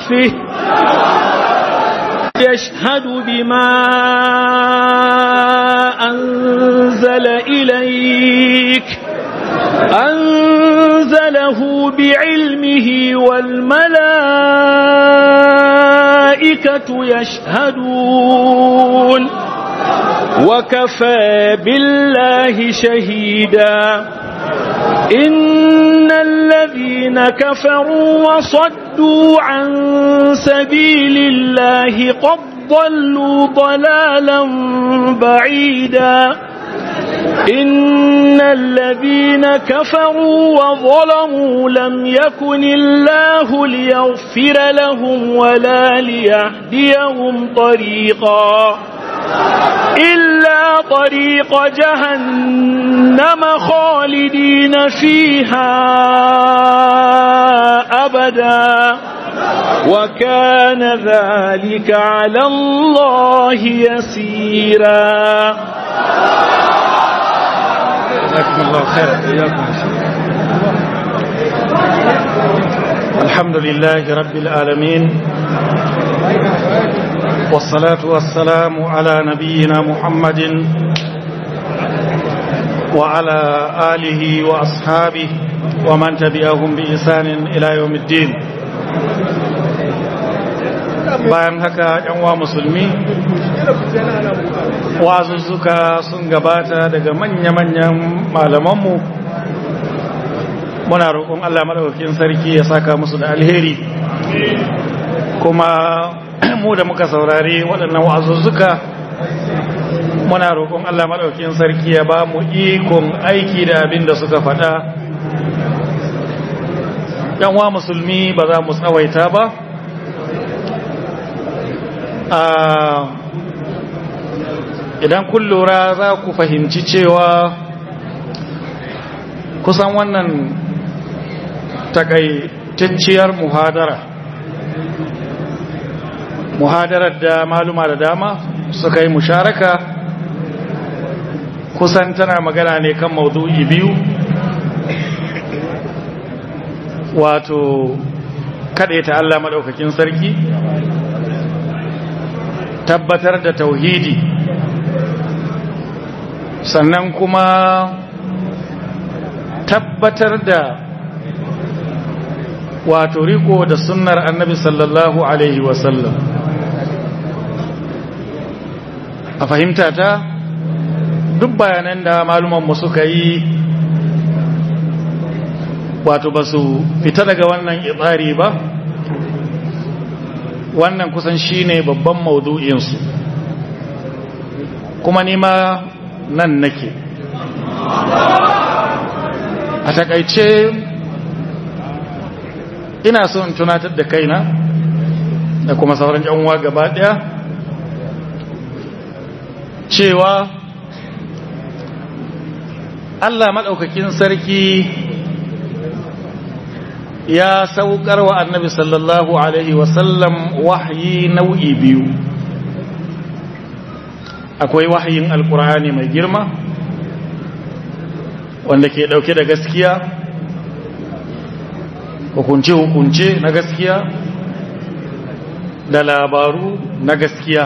كفه يشهد بما أنزل إليك أنزله بعلمه والملائكة يشهدون وكفى بالله شهيدا إن الذين كفروا وصدوا عن سبيل الله قد ضلوا ضلالا بعيدا إن الذين كفروا وظلموا لم يكن الله ليغفر لهم ولا ليهديهم طريقا إلا طريق جهنم خالدين فيها أبدا وكان ذلك على الله يسيرا جزاكم الله خيرا إياكم الحمد لله رب العالمين والصلاة والسلام على نبينا محمد وعلى آله وأصحابه ومن تبعهم بإحسان إلى يوم الدين bayan haka ‘yan musulmi wazuzzuka sun gabata daga manya-manyan malamanmu muna roƙon Allah maɗaukakin sarki ya saka musu da alheri kuma mu da muka saurari waɗannan wazuzzuka muna roƙon Allah maɗaukakin sarki ya ba mu ikon aiki da abin da suka faɗa ‘yan wa musulmi ba za mu tsawaita ba idan kun lura za ku fahimci cewa kusan wannan takaitacciyar muhadara muhadarar da maluma da dama suka yi musharaka kusan tana magana ne kan maudu'i biyu wato kaɗaita Allah maɗaukakin sarki tabbatar da tauhidi sannan kuma tabbatar da wato riko da sunnar annabi sallallahu alaihi wasallam a fahimta ta duk bayanan da malumanmu suka yi wato ba su fita daga wannan itsari ba wannan kusan shine babban maudu'insu kuma nima nan nake a takaice ina so in tunatar da kaina da kuma sauran uwa gaba daya cewa Allah maɗaukakin sarki ya saukar wa annabi sallallahu alaihi wasallam wahayi nau'i biyu akwai wahayin alkur'ani mai girma wanda ke dauke da gaskiya hukunce-hukunce na gaskiya da labaru na gaskiya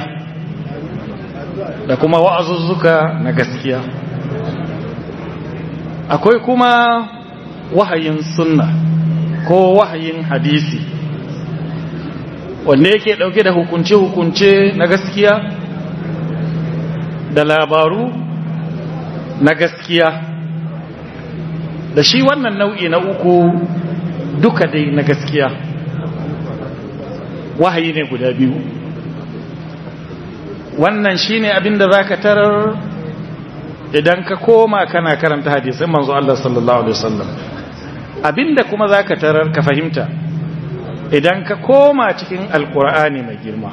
da kuma wa'azuzzuka na gaskiya akwai kuma wahayin sunna ko wahayin hadisi wanda yake dauke da hukunce-hukunce na gaskiya da labaru na gaskiya da shi wannan nau'i na uku duka dai na gaskiya wahayi ne guda biyu wannan shine abinda zaka tarar idan ka koma kana karanta hadisin manzo Allah sallallahu alaihi wasallam abinda kuma zaka tarar ka fahimta idan ka koma cikin alkur'ani mai girma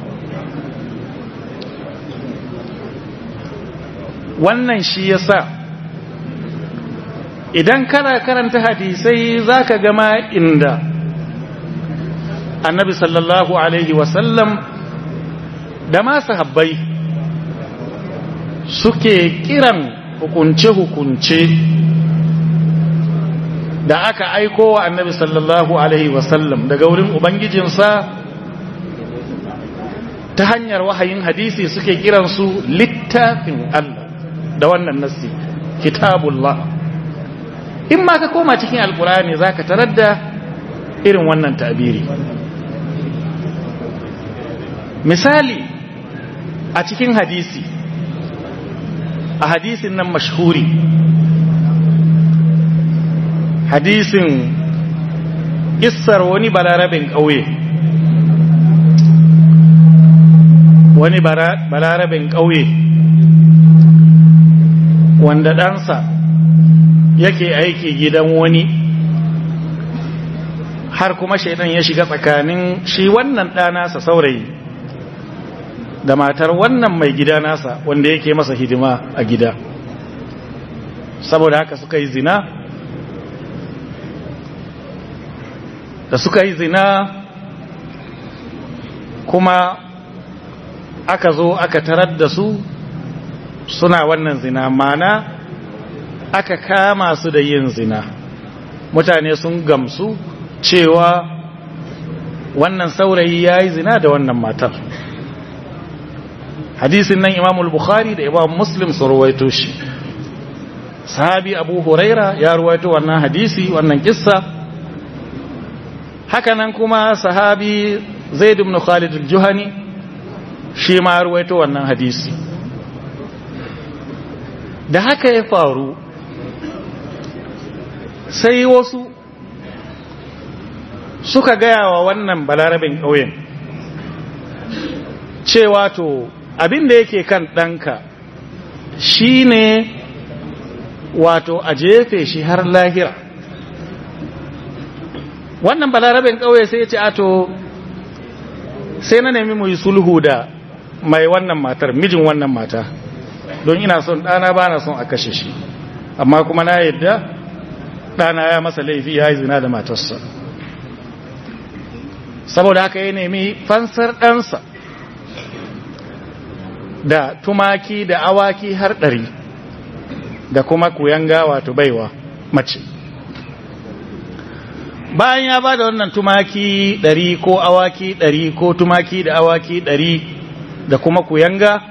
wannan shi yasa idan kana karanta hadisai zaka gama inda annabi sallallahu alaihi wasallam da ma sahabbai suke kiran hukunce-hukunce da aka aiko wa annabi sallallahu alaihi wasallam daga wurin ubangijinsa ta hanyar wahayin hadisi suke kiransu littafin Allah da wannan nassi kitabullah in ma ka koma cikin alkurani za ka tarar da irin wannan tabiri misali a cikin hadisi a hadisin nan mashhuri hadisin kissar wani balarabin ƙauye wani balarabin ƙauye wanda ɗansa yake aiki gidan wani har kuma shaidan ya shiga tsakanin shi wannan ɗanasa saurayi da matar wannan mai gida nasa wanda yake masa hidima a gida saboda haka suka yi zina da suka yi zina kuma aka zo aka tarar da su suna wannan zina mana aka kama su da yin zina mutane sun gamsu cewa wannan saurayi ya yi zina da wannan matar hadisin nan imamul bukhari da imam muslim su ruwaito shi sahabi abu huraira ya ruwaito wannan hadisi wannan kissa hakanan kuma sahabi zaid ibn khalid al-juhani shi ma ruwaito wannan hadisi da haka ya faru sai wasu suka gaya wa wannan balarabin ƙauyen cewa to abin da yake kan ɗanka shi ne wato a jefe shi har lahira wannan balarabin ƙauye sai ya ce ato sai na nemi mu yi sulhu da mai wannan matar mijin wannan mata don ina son ɗana ba na son a kashe shi amma kuma na yadda ɗana ya masa laifi ya yi zina da matarsa saboda haka ya nemi fansar ɗansa da tumaki da awaki har ɗari da kuma kuyanga wato baiwa mace bayan ya ba da wannan tumaki ɗari ko awaki ɗari ko tumaki da awaki ɗari da kuma kuyanga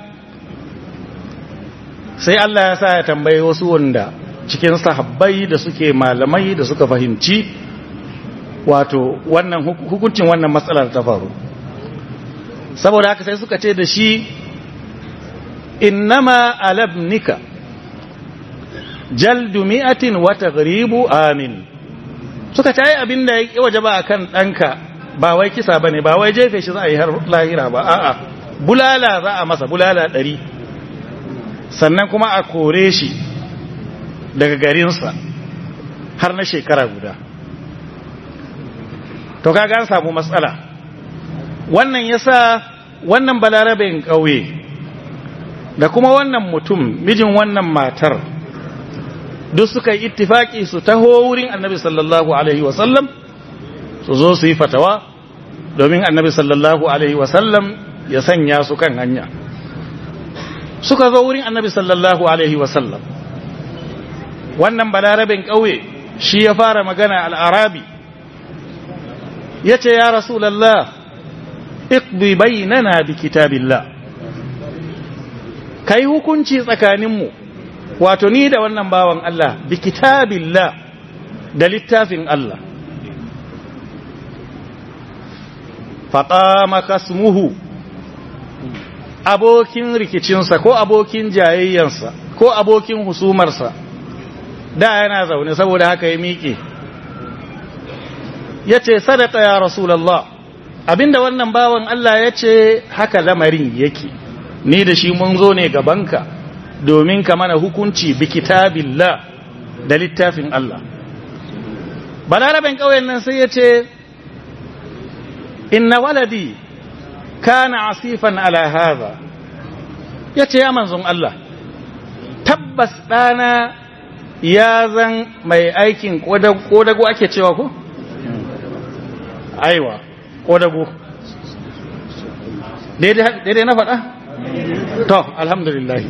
sai Allah ya sa ya tambaye wasu wanda cikin sahabbai da suke malamai da suka fahimci wato wannan hukuncin wannan matsalar ta faru saboda haka sai suka ce da shi innama alabnika jaldu mi'atin wa taghribu amin suka ta yi abin da ya waje ba akan ɗanka ba wai kisa bane ba wai jefe shi za a yi har lahira ba a'a bulala za a masa bulala ɗari sannan kuma a kore shi daga garinsa har na shekara guda to kaga an samu matsala wannan yasa wannan balarabin ƙauye da kuma wannan mutum mijin wannan matar duk suka yi ittifaki su taho wurin annabi sallallahu alaihi wasallam su zo su yi fatawa domin annabi sallallahu alaihi wasallam ya sanya su kan hanya suka zo wurin annabi sallallahu alaihi wasallam wannan balarabin ƙauye shi ya fara magana al'arabi ya ce ya rasulallah iqbi bainana bi kitabillah kai hukunci tsakaninmu wato ni da wannan bawan Allah bi kitabillah da littafin Allah faqama kasmuhu abokin rikicinsa ko abokin jayayyansa ko abokin husumarsa da yana zaune saboda haka ya miƙe ya ce sadaka ya rasulallah abinda wannan bawan Allah ya ce haka lamarin yake ni da shi mun zo ne gabanka domin ka mana hukunci bi kitabillah da littafin Allah balaraben ƙauyen nan sai ya ce inna waladi kana asifan ala hadha ya ce ya manzon Allah tabbas ɗana ya zan mai aikin ƙodago ake cewa ko? aiwa ƙodago daidai na faɗa? to alhamdulillah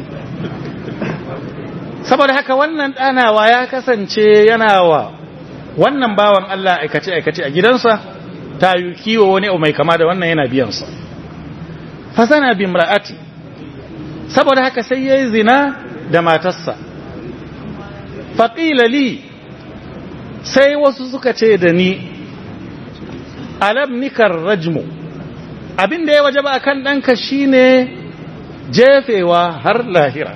saboda haka wannan ɗanawa ya kasance yana wa wannan bawan Allah aikace-aikace a gidansa ta yi kiwo wani mai kama da wannan yana biyansa fasana bi imra'ati saboda haka sai yayi zina da matarsa faqila li sai wasu suka ce da ni alam nikar rajmu abin da ya wajaba akan danka shine jefewa har lahira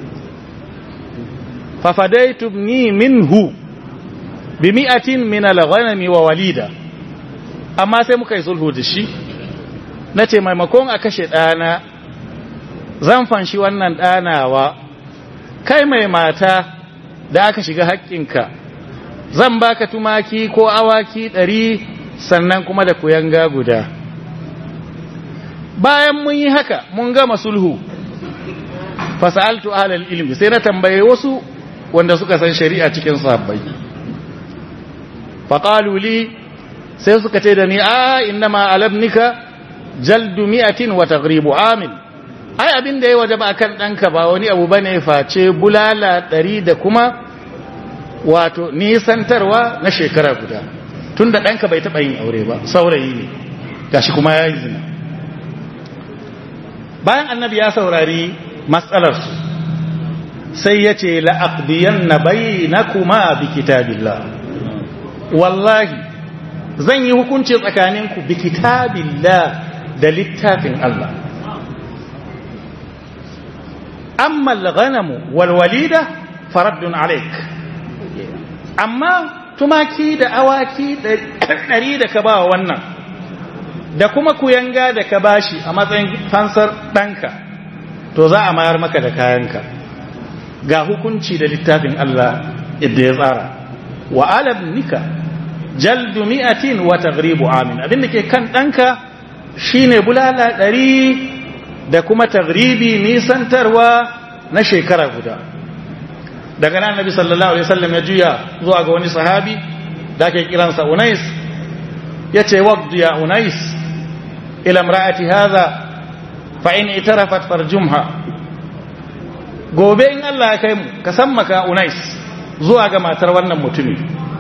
fafadaitu ni minhu bi mi'atin min al-ghanami wa walida amma sai muka yi sulhu da shi nace maimakon a kashe dana zan fanshi wannan danawa kai mai mata da aka shiga haƙƙinka zan baka tumaki ko awaki ɗari sannan kuma da kuyanga guda bayan mun yi haka mun gama sulhu fasa'altu ahlal ilmi sai na tambaye wasu wanda suka san shari'a cikin sahabbai faqalu li sai suka ce da ni a innama alabnika jaldu mi'atin wa taghribu amin ai abin da ya wajaba akan danka ba wani abu bane face bulala ɗari da kuma wato nisantarwa na shekara guda tunda danka bai taɓa yin aure ba saurayi ne gashi kuma ya yi zina bayan annabi ya saurari matsalarsu sai ya ce la'aƙbiyan na bai na kuma bi kitabillah wallahi zan yi hukunci tsakaninku bi kitabillah da littafin Allah amma al-ghanamu wal walida faraddun alaik amma tumaki da awaki ɗari da ka ba wannan da kuma kuyanga da ka bashi a matsayin fansar ɗanka to za a mayar maka da kayanka ga hukunci da littafin Allah yadda ya tsara wa alabnika jaldu mi'atin wa taghribu amin abinda ke kan ɗanka shine bulala ɗari da kuma taghribi nisantarwa na shekara guda daga nan nabi sallallahu alaihi wasallam ya juya zuwa ga wani sahabi da ake kiransa Unais yace waqdu ya Unais ila imra'ati hadha fa in itarafat farjumha gobe in Allah ya kai mu ka san maka Unais zuwa ga matar wannan mutumi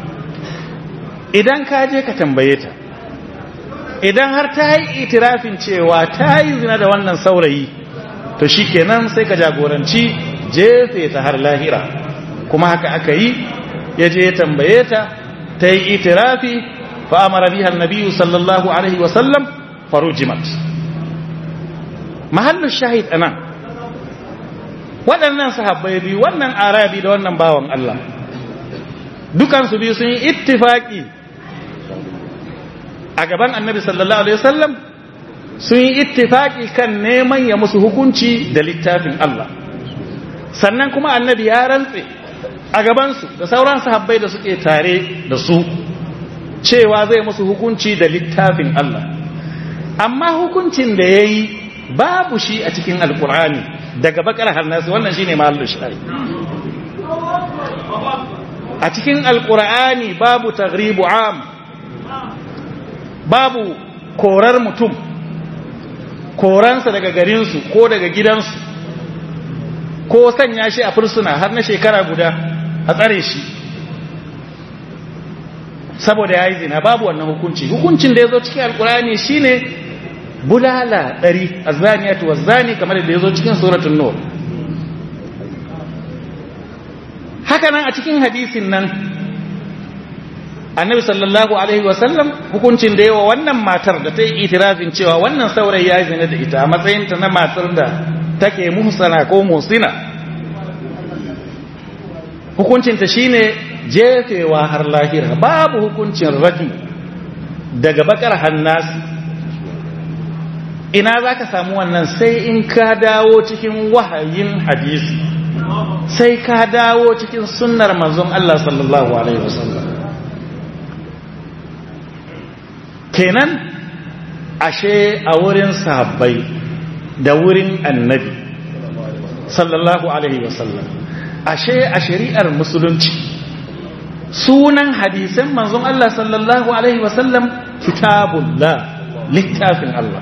idan ka je ka tambaye ta idan har ta yi itirafin cewa ta yi zina da wannan saurayi to shikenan sai ka jagoranci jefe ta har lahira kuma haka aka yi ya je ya tambaye ta ta yi itirafi fa amara biha annabi sallallahu alaihi wasallam farujimat mahallin shahid anan waɗannan sahabbai biyu wannan arabi da wannan bawan Allah dukansu biyu sun yi ittifaki a gaban annabi sallallahu alaihi wasallam sun yi ittifaki kan neman ya musu hukunci da littafin Allah sannan kuma annabi ya rantse a gabansu da sauran sahabbai da suke tare da su cewa zai musu hukunci da littafin Allah amma hukuncin da ya yi babu shi a cikin alkur'ani daga bakar hannasu wannan shine mahallu shari a cikin alkur'ani babu taghribu am babu korar mutum koransa daga garinsu ko daga gidansu ko sanya shi a fursuna har na shekara guda a tsare shi saboda ya yi zina babu wannan hukunci hukuncin da ya zo cikin alkurani shine bulala ɗari a zaniyatu wa zani kamar da ya zo cikin suratun nur hakanan a cikin hadisin nan annabi sallallahu alaihi wasallam hukuncin da yawa wannan matar da ta yi itirafin cewa wannan saurayi ya zina da ita a matsayinta na matar da take muhsana ko musina hukuncinta shine jefewa har lahira babu hukuncin rajmu daga bakar hannasi ina za ka samu wannan sai in ka dawo cikin wahayin hadisi sai ka dawo cikin sunnar manzon Allah sallallahu alaihi wasallam kenan ashe a wurin sahabbai da wurin annabi sallallahu alaihi wasallam ashe a shari'ar musulunci sunan hadisan manzon Allah sallallahu alaihi wasallam kitabullah littafin Allah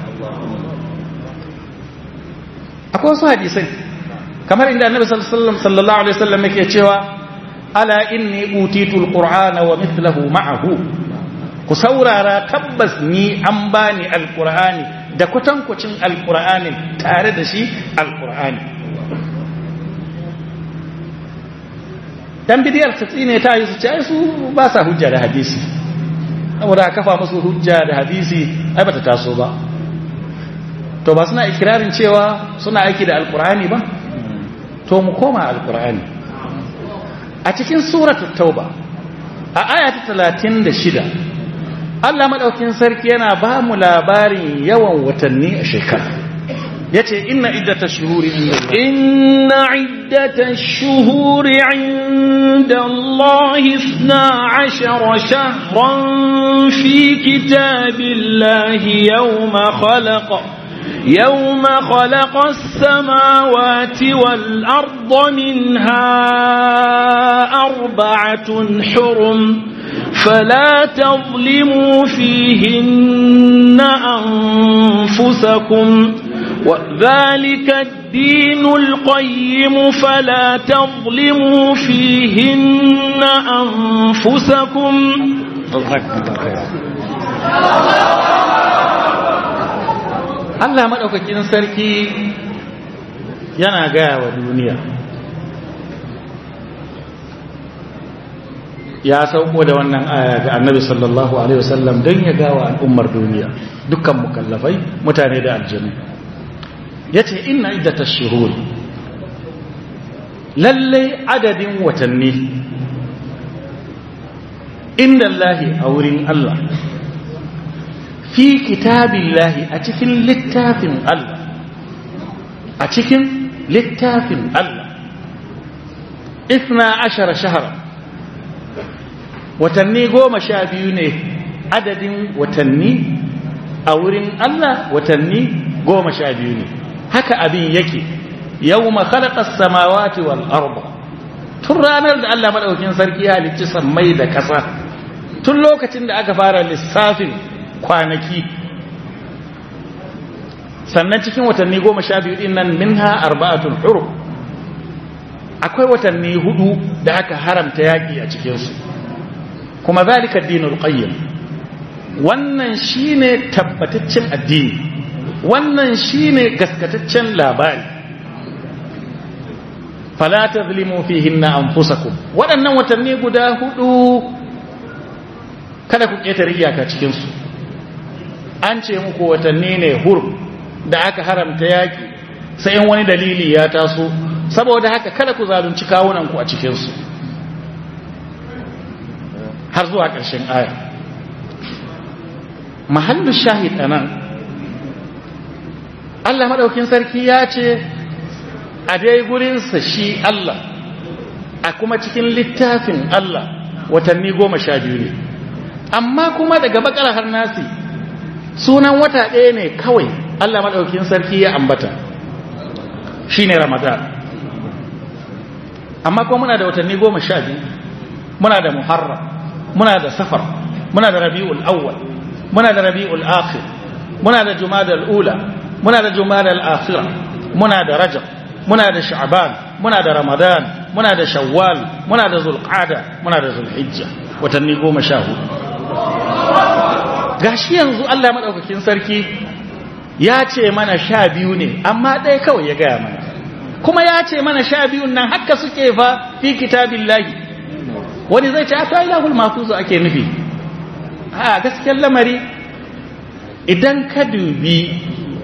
akwai wasu hadisai kamar inda annabi sallallahu alaihi wasallam yake cewa ala inni utitul qur'ana wa mithluhu ma'ahu ku saurara tabbas ni an bani alqur'ani da kwatankwacin alqur'anin tare da shi alqur'ani dan bidiyar ta tsine ta yi su ce su ba sa hujja da hadisi saboda kafa musu hujja da hadisi ai bata taso ba to ba suna ikirarin cewa suna aiki da alqur'ani ba to mu koma alqur'ani a cikin suratul tauba a aya ta 36 Allah madaukin sarki yana ba mu labarin yawan watanni a shekara yace inna iddatash shuhuri إن عدة الشهور عند الله اثنا عشر شهرا في كتاب الله يوم خلق يوم خلق السماوات والأرض منها أربعة حرم فلا تظلموا فيهن أنفسكم وذلك الدين القيم فلا تظلموا فيهن أنفسكم Allah maɗaukakin sarki yana gaya wa duniya ya sauko da wannan aya ga annabi sallallahu alaihi wasallam don ya gawa al'ummar duniya dukkan mukallafai mutane da aljanu ya ce ina iddata shuhur lallai adadin watanni inda Allahi a wurin Allah fi kitabillahi a cikin littafin Allah a cikin littafin Allah ifna ashara shahara watanni goma sha biyu ne adadin watanni a wurin Allah watanni goma sha biyu ne haka abin yake yau makhalaqas samawati wal arda tun ranar da Allah madaukakin sarki ya halicci sammai da ƙasa tun lokacin da aka fara lissafin kwanaki sannan cikin watanni goma sha biyu din nan minha arba'atul hurum akwai watanni hudu da aka haramta yaƙi a cikinsu kuma zalika dinul qayyim wannan shine tabbataccen addini wannan shine gaskataccen labari fala tazlimu fihinna anfusakum waɗannan watanni guda hudu kada ku ƙetare iyaka cikin su an ce muku watanni ne hur da aka haramta yaki sai in wani dalili ya taso saboda haka kada ku zalunci kawunan ku a cikin su har zuwa ƙarshen aya mahallu shahid anan Allah maɗaukin sarki ya ce a dai gurinsa shi Allah a kuma cikin littafin Allah watanni goma sha biyu ne amma kuma daga bakar har nasi sunan wata ɗaya ne kawai Allah maɗaukin sarki ya ambata shi ne ramadan amma kuma muna da watanni goma sha biyu muna da muharram muna da safar muna da rabi'ul awwal muna da rabi'ul akhir muna da jumadal ula muna da jumadal akhira muna da rajab muna da sha'ban muna da ramadan muna da shawwal muna da zulqa'da muna da zulhijja watanni goma sha hudu gashi yanzu Allah madaukakin sarki ya ce mana sha biyu ne amma ɗaya kawai ya gaya mana kuma ya ce mana sha biyun nan haka suke fa fi kitabillahi wani zai ce a ta ilahul mafuzu ake nufi a gaskiyar lamari idan ka dubi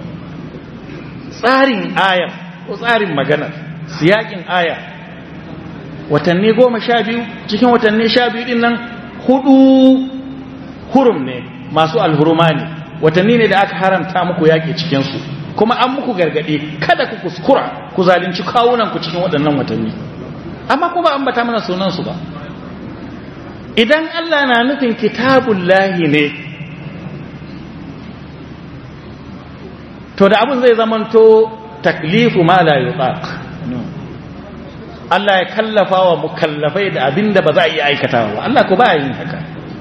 tsarin ayar ko tsarin maganar siyakin aya watanni goma sha biyu cikin watanni sha biyu din nan hudu hurum ne masu alhuruma ne watanni ne da aka haramta muku yaƙi cikinsu kuma an muku gargaɗe kada ku kuskura ku zalunci kawunanku cikin waɗannan watanni amma kuma an bata mana sunansu ba idan Allah na nufin kitabun lahi ne to da abin zai zamanto taklifu ma la yutaq Allah ya kallafa wa mukallafai da abin da ba za a iya aikatawa ba Allah ko ba yin haka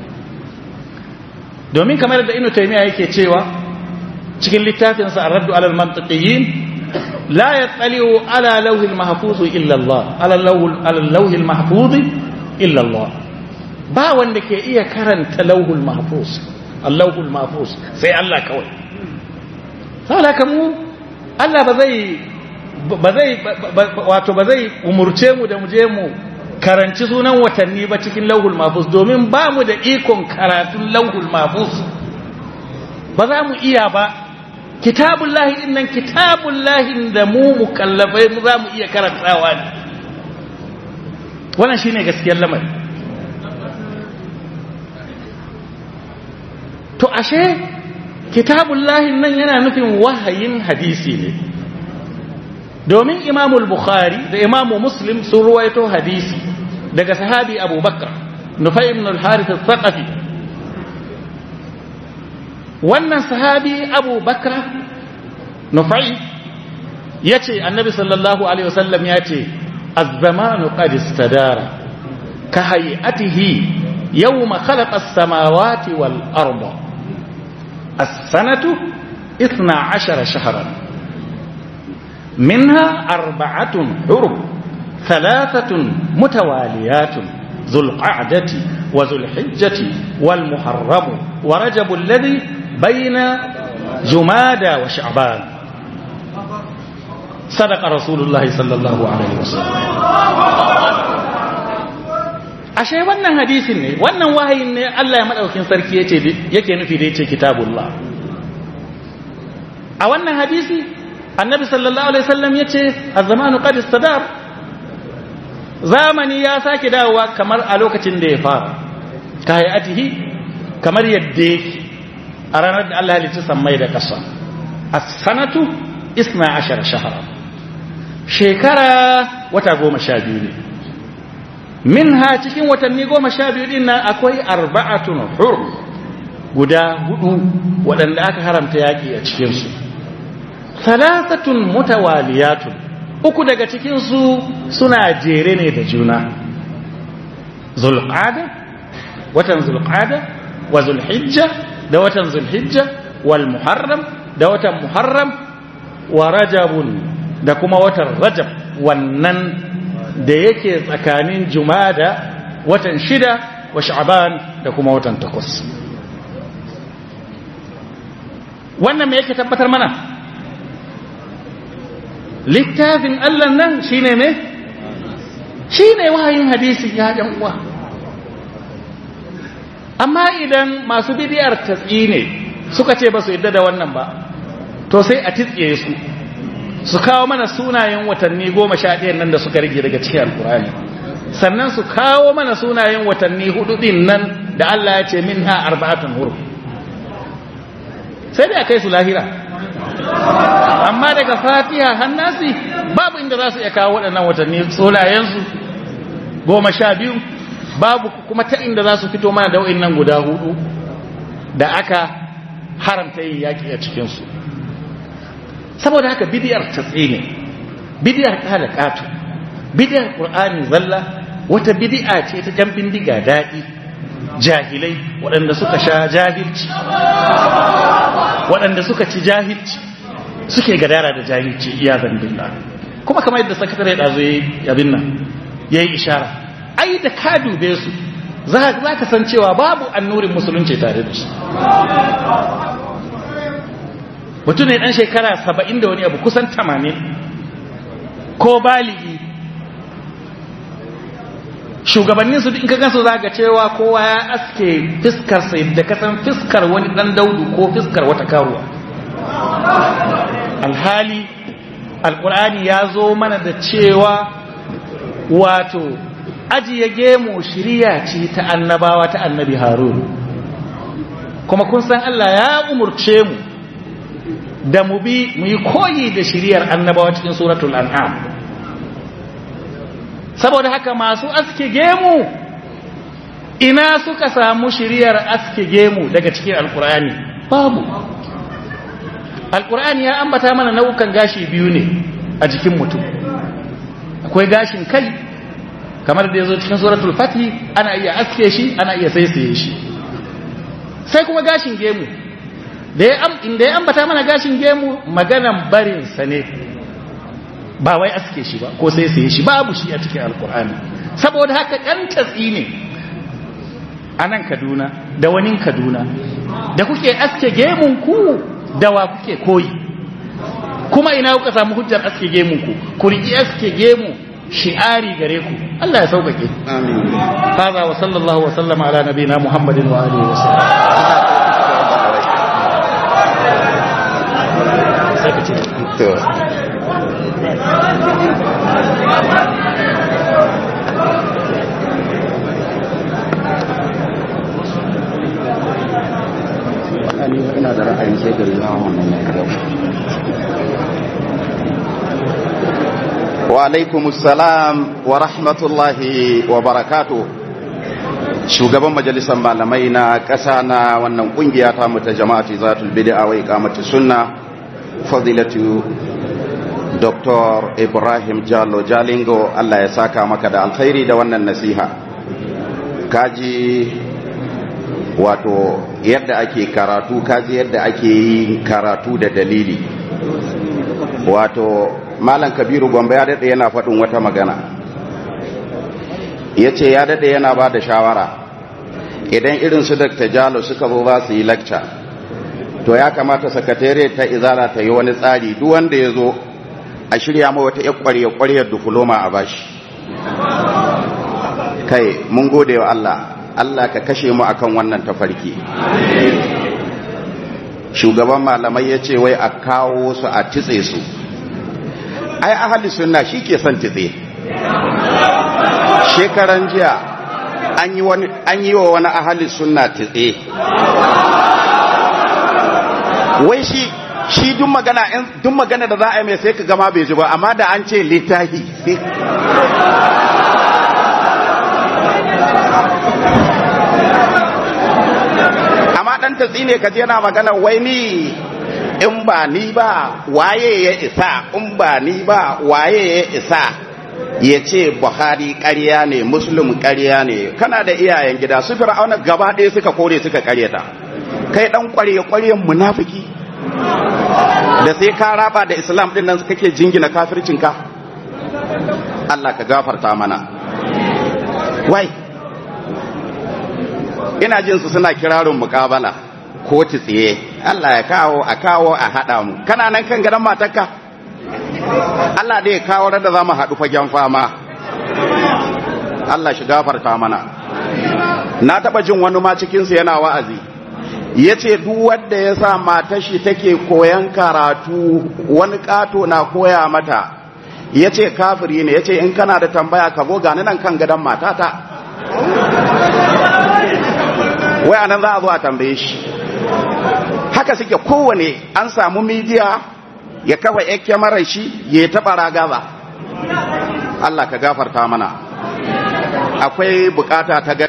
domin kamar da Ibn Taymiyyah yake cewa cikin littafin sa Ar-Radd 'ala al-Mantiqiyyin la yattali'u 'ala lawhi al-mahfuz illa Allah 'ala lawhi al-mahfuz illa Allah ba wanda ke iya karanta lauhul mahfuz allahul mahfuz sai Allah kawai saboda mu Allah ba zai ba zai wato ba zai umurce mu da mu je mu karanci sunan watanni ba cikin lauhul mahfuz domin ba mu da ikon karatun lauhul mahfuz ba za mu iya ba kitabun lahi din nan kitabun lahi da mu mukallafai mu za mu iya karantawa ne wannan shine gaskiyar lamari to ashe kitabun lahi nan yana nufin wahayin hadisi ne domin imamul bukhari da imamu muslim sun ruwaito hadisi daga sahabi abubakar nufai ibn al-harith al-thaqafi wannan sahabi abubakar nufai yace annabi sallallahu alaihi wasallam yace az-zamanu qad istadara ka hay'atihi yawma khalaqa as-samawati wal arda as-sanatu 12 shahran منها أربعة حرم ثلاثة متواليات ذو القعدة وذو الحجة والمحرم ورجب الذي بين جمادى وشعبان صدق رسول الله صلى الله عليه وسلم ashe wannan hadisin ne wannan wahayin ne Allah ya madaukin sarki yace yake nufi da yace kitabullah a wannan hadisi annabi sallallahu alaihi wasallam yace az-zamanu qad istadar zamani ya sake dawowa kamar a lokacin da ya fara ka hayatihi kamar yadda yake a ranar da Allah ya halicci sammai da ƙasa as-sanatu 12 shahara shekara wata goma sha biyu ne minha cikin watanni goma sha biyu din nan akwai arba'atun hur guda hudu waɗanda aka haramta yaƙi a cikinsu thalathatun mutawaliyatun uku daga cikinsu suna jere ne da juna zulqada watan zulqada wa zulhijja da watan zulhijja wal muharram da watan muharram wa rajabun da kuma watan rajab wannan da yake tsakanin jumada watan shida wa sha'ban da kuma watan takwas wannan me yake tabbatar mana littafin Allah nan shine me shine wahayin hadisi ya yan uwa amma idan masu bidiyar tatsi ne suka ce ba su yadda da wannan ba to sai a titse su su kawo mana sunayen watanni goma sha ɗayan nan da suka rage daga cikin alkurani sannan su kawo mana sunayen watanni hudu ɗin nan da Allah ya ce min ha arba'atun huru sai dai a kai su lahira amma daga fatiha hannasi babu inda za su iya kawo waɗannan watanni sunayensu goma sha biyu babu kuma ta inda za su fito mana da wa'in nan guda hudu da aka haramta yin yaƙi a cikinsu saboda haka bidiyar tatsi ne bidiyar kala katu bidiyar qur'ani zalla wata bidi'a ce ta jan bindiga daɗi jahilai waɗanda suka sha jahilci waɗanda suka ci jahilci suke gadara da jahilci iya zambilla kuma kamar yadda sakatare ɗazo ya yi abin nan ya yi ishara ai da ka dube su za ka san cewa babu annurin musulunci tare da shi mutum ne ɗan shekara saba'in da wani abu kusan tamanin ko baligi shugabannin su in ka gansu za ga cewa kowa ya aske fiskarsa da kasan fiskar wani ɗan daudu ko fiskar wata karuwa alhali alkur'ani ya zo mana da cewa wato ajiye gemu shirya ce ta annabawa ta annabi harun kuma kun san Allah ya umurce mu da mu bi mu yi koyi da shiriyar annabawa cikin suratul an'am saboda haka masu aske gemu ina suka samu shiriyar aske gemu daga cikin alkur'ani babu alkur'ani ya ambata mana nau'ukan gashi biyu ne a jikin mutum akwai gashin kai kamar da ya zo cikin suratul fatih ana iya aske shi ana iya saisaye shi sai kuma gashin gemu da ya inda ya ambata mana gashin gemu maganan barinsa ne ba wai aske shi ba ko sai sai shi babu shi a cikin alkur'ani saboda haka ɗan tatsi ne a nan kaduna da wani kaduna da kuke aske gemunku da wa kuke koyi kuma ina kuka samu hujjar aske gemunku ku riƙi aske gemu shi'ari gare ku Allah ya sauƙaƙe amin هذا وصلى الله وسلم على نبينا محمد وآله وسلم to ina da ra'ayin sai gari na wannan wa alaikumus salam wa rahmatullahi wa barakatuh shugaban majalisar malamai na ƙasa na wannan ƙungiya ta mu ta jama'ati zatul bid'a wa iqamati sunna fadilatu Dr. Ibrahim Jallo Jalingo Allah ya saka maka da alkhairi da wannan nasiha kaji wato yadda ake karatu kaji yadda ake yin karatu da dalili wato malam kabiru gombe ya daɗe yana faɗin wata magana ya ce ya daɗe yana ba da shawara idan irin su Dr. Jalo suka zo za su yi lecture to ya kamata sakatare ta izara ta yi wani tsari duk wanda ya zo a shirya ma wata ƙwarya ƙwaryar difloma a bashi kai mun gode wa Allah Allah ka kashe mu akan wannan tafarki shugaban malamai ya ce wai a kawo su a titse su ai ahali sunna shi ke son titse shekaran jiya an yi wa wani ahali sunna titse wai shi shi duk magana duk magana da za a yi mai sai ka gama bai ji ba amma da an ce littahi amma dan tatsi ne ka yana magana wai ni in ba ni ba waye ya isa in ba ni ba waye ya isa ya ce buhari ƙarya ne muslim ƙarya ne kana da iyayen gida su fir'auna gaba ɗaya suka kore suka ƙaryata kai ɗan ƙwarye-ƙwaryen munafiki da sai ka raba da islam ɗin nan kake jingina kafircinka Allah ka gafarta mana wai ina jin su suna kirarin muƙabala ko tsiye Allah ya kawo a kawo a haɗa mu kana nan kan gadon matarka Allah dai ya kawo da za mu haɗu fagen fama Allah shi gafarta mana na taɓa jin wani ma cikinsu yana wa'azi ya ce duk wanda ya sa matashi take koyan karatu wani ƙato na koya mata ya ce kafiri ne ya ce in kana da tambaya ka zo gani nan kan gadon matata wai anan za a zo a tambaye shi haka suke kowane an samu midiya ya kafa ya kyamarar shi ya taɓa ragaza Allah ka gafarta mana akwai bukata ta